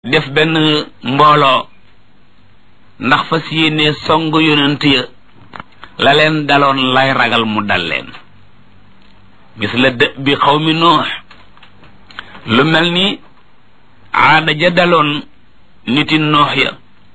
def benn mbooloo ndax fas yéene song yonent ya la leen daloon lay ragal mu dal leen gis la dë bi xaw mi noox lu mel ni aada ja daloon niti noox ya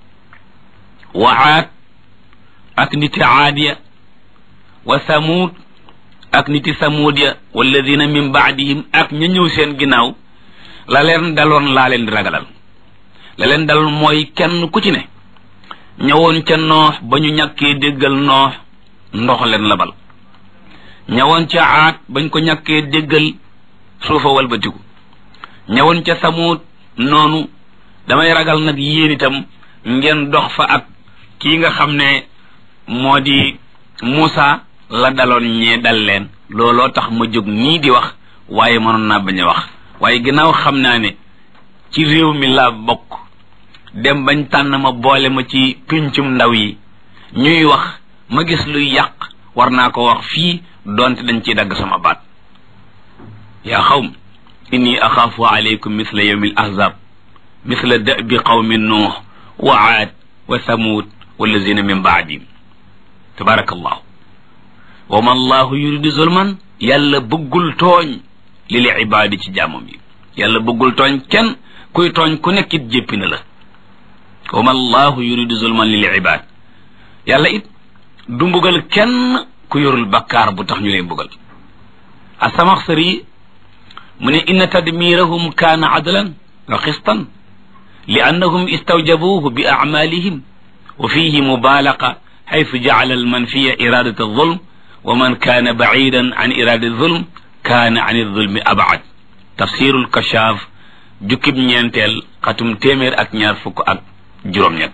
wa aad ak niti aad ya wa samuud ak niti samuud ya walladina min baadihim ak ña ñëw seen ginnaaw la leen daloon laa leen di ragalal la leen daloon mooy kenn ku ci ne ñëwoon ca noox ba ñu ñàkkee déggal noox ndox leen labal ñëwoon ca aat bañ ko ñàkkee déggal suufa walbatiku ñëwoon ca samuut noonu damay ragal nag yéen itam ngeen dox fa ak kii nga xam ne moo di Muusa la daloon ñee dal leen looloo tax ma jóg nii di wax waaye mënoon naa bañ a wax waaye ginnaaw xam naa ne ci réew mi laa bokk dem bañ tànn ma boole ma ci pincum ndaw yi ñuy wax ma gis luy yàq war naa ko wax fii donte dañ ciy dagg sama baat yaa xawm inni axaafu alaykum misla yawmi al ahzab misla da'bi qawmi nuux wa aad wa thamud wallazina min baadihim tabarakallahu wa ma allahu yuridu zulman yàlla bëggul tooñ lil ibaadi ci jaamam yi yàlla bëggul tooñ kenn kuy tooñ ku nekkit jéppi na la wa ma allahu yuridu zulman lil ibaad yàlla it du mbugal kenn ku yorul bakkaar bu tax ñu lay mbugal asamaxsari mu ne inna tadmirahum kaana adlan wa xistan li annahum istawjabuhu bi acmalihim wa fihi mubalaqa xaytu jacala almanfiya iradat alzulm wa man kaana bacidan an irada alzulm kaana an alzulmi abcad tafsiru lkachaaf jukkib ñeenteel xatum téeméer ak ñaar fukk ak juróom-ñett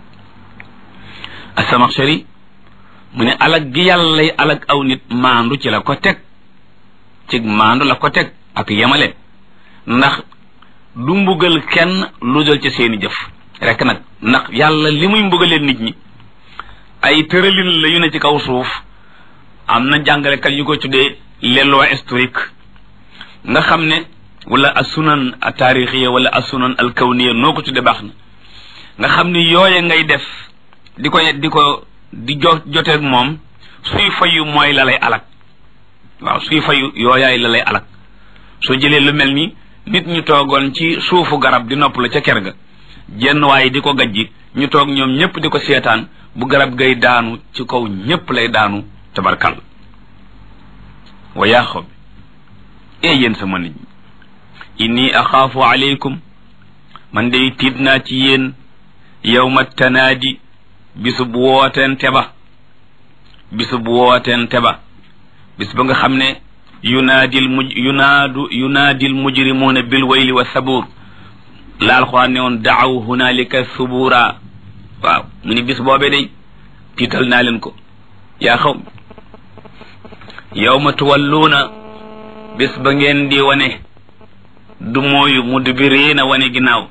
asamaxsari mu ne alag gi yàlla lay alag aw nit maandu ci la ko teg ci maandu la ko teg ak yemale ndax du mbugal kenn lu dul ci seeni jëf rek nag ndax yàlla li muy mbugalee nit ñi ay tëralin la yu ne ci kaw suuf am na jàngalekat yu ko tuddee les lois historiques nga xam ne wala asunan a taarixiya wala asunan al kawniya noo ko tuddee baax na nga xam ne yooye ngay def di ko di ko di jo joteeg moom suy fayu mooy la lay alak waaw suy fayu yooyaay la lay alak soo jëlee lu mel ni nit ñu toogoon ci suufu garab di nopp la ca ker ga jenn waaye di ko gajji ñu toog ñoom ñëpp di ko seetaan bu garab gay daanu ci kaw ñëpp lay daanu tabarkal wa yaa xob ee yéen sama nit ñi inni axaafu aleykum man day tiit naa ci yéen yawma tanaadi bisub wooteente ba bisub wooteente ba bis ba nga xam ne yunaadil muj yunaadu yunaadil mujrimuuna bil wayli wa sabuur la alxuraan ne woon daaw hunaalika subuura waaw mu ni bis boobee day tiital naa leen ko yaa xaw yawma tuwalluuna bis ba ngeen di wane du mooyu mudbiriina wane ginnaaw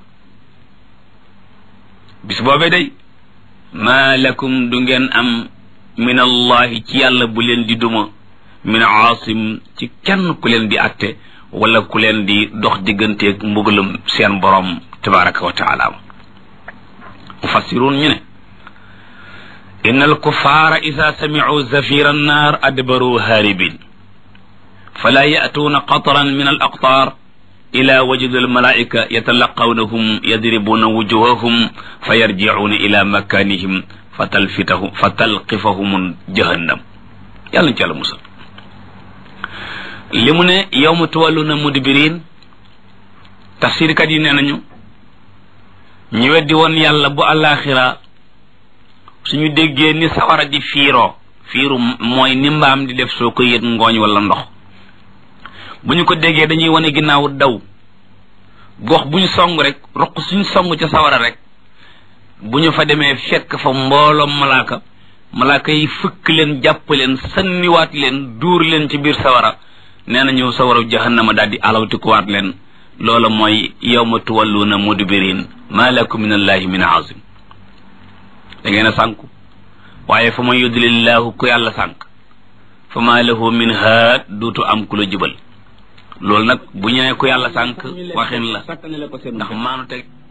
bis boobee day maa lakum du ngeen am min allahi ci yàlla bu leen di duma min aasim ci kenn ku leen di atte wala ku leen di dox digganteeg mbugalum seen borom tabaraka wa taala mufassiruun ñu ne inna alkuffara ida samicuu zafira annaar adbaru haaribin fala ya'tuuna qatran min alaqtaar ila wajudi almalaika yatalaqawnahum yadribuuna wujuhahum fa yarjicuuna ila makanihim fa talfitahum fa talqifahum jahannam yàlla ñu ci yàlla musal li mu ne yawma tuwalluna mudbirin tafsirkat yi nee nañu ñu weddi woon yàlla bu àllaaxira suñu déggee ni sawara di fiiroo fiiru mooy ni mbaam di def soo ko yët ngooñ wala ndox bu ñu ko déggee dañuy wane ginnaaw daw gox bu ñu song rek roq suñu song ca sawara rek bu ñu fa demee fekk fa mbooloom malaaka malaaka yi fëkk leen jàpp leen sanniwaat leen duur leen ci biir sawara nee na ñëw sawara jahannama daal di alawtikuwaat leen loola mooy yawma tuwalluuna mudbirin maa lakum min allahi min azim da ngeen a sànku waaye fa man yudlillahu ku yàlla sànk fa maa lahu min haad duutu am ku la jubal loolu nag bu ñëwee ku yàlla sànk waxin la ndax maanu teg